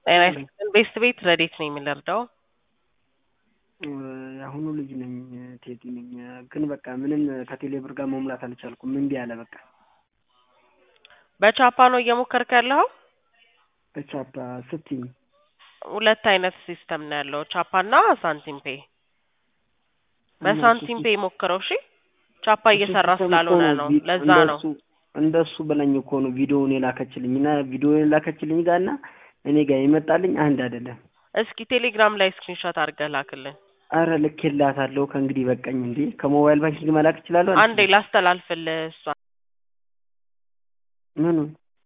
ጤና ይስጥልን ቤስት ቤት ረዴት ነኝ የምንረዳው የአሁኑ ልጅ ነኝ ቴዲ ነኝ። ግን በቃ ምንም ከቴሌ ብር ጋር መሙላት አልቻልኩም። እምቢ አለ በቃ። በቻፓ ነው እየሞከርክ ያለኸው? በቻፓ ስትኝ ሁለት አይነት ሲስተም ነው ያለው ቻፓ እና ሳንቲም ፔ። በሳንቲም ፔ ሞክረው እሺ። ቻፓ እየሰራ ስላልሆነ ነው ለዛ ነው። እንደሱ ብለኝ እኮ ነው ቪዲዮውን የላከችልኝ እና ቪዲዮውን የላከችልኝ ጋር እና እኔ ጋር የመጣልኝ አንድ አይደለም። እስኪ ቴሌግራም ላይ ስክሪንሾት አድርገህ ላክልን። አረ ልኬላታለሁ። ከእንግዲህ በቃኝ እንዴ። ከሞባይል ባንኪንግ መላክ እችላለሁ? አንዴ ላስተላልፍልህ እሷ ምኑ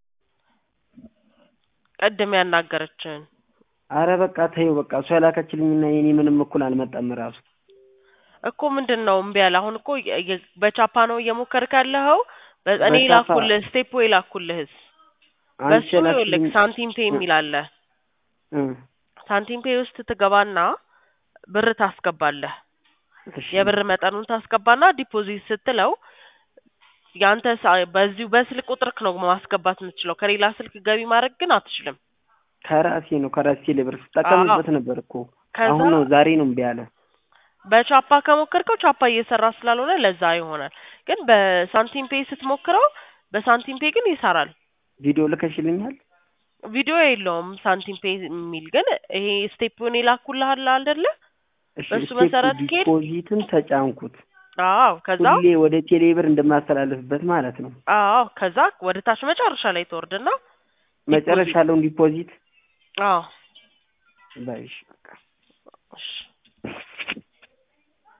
ቅድም ያናገረችን አረ በቃ ተይው በቃ እሷ የላከችልኝና የኔ ምንም እኩል አልመጣም ራሱ እኮ ምንድን ነው እምቢ ያለ? አሁን እኮ የ- በቻፓ ነው እየሞከርክ ያለኸው። እኔ በቻፓ- ላኩልህ ስቴፕ ወይ ላኩልህስ አንቺ በሱ ይኸውልህ የላክሽልኝ ሳንቲም ፔ የሚል አለ። እ ሳንቲም ፔ ውስጥ ትገባና ብር ታስገባለህ። እሺ የብር መጠኑን ታስገባና ዲፖዚት ስትለው ያንተ ሳ- በዚሁ በስልክ ቁጥርክ ነው ማስገባት የምትችለው። ከሌላ ስልክ ገቢ ማድረግ ግን አትችልም። ከራሴ ነው ከራሴ ሌብር ስጠቀምበት ነበር እኮ ከዛ አሁን ነው ዛሬ ነው እምቢ አለ። በቻፓ ከሞከርከው ቻፓ እየሰራ ስላልሆነ ለዛ ይሆናል። ግን በሳንቲም ፔ ስትሞክረው በሳንቲም ፔ ግን ይሰራል። ቪዲዮ ልከሽልኛል? ቪዲዮ የለውም ሳንቲም ፔ የሚል ግን ይሄ ስቴፑን የላኩልሃል አይደለ? እሺ በሱ ስቴፕ መሰረት ከሄድ ዲፖዚትን ተጫንኩት። አዎ ከዛ ሁሌ ወደ ቴሌ ብር እንደማስተላልፍበት ማለት ነው። አዎ ከዛ ወደ ታች መጨረሻ ላይ ትወርድና መጨረሻ ያለውን ዲፖዚት አዎ ባይሽ በቃ እሺ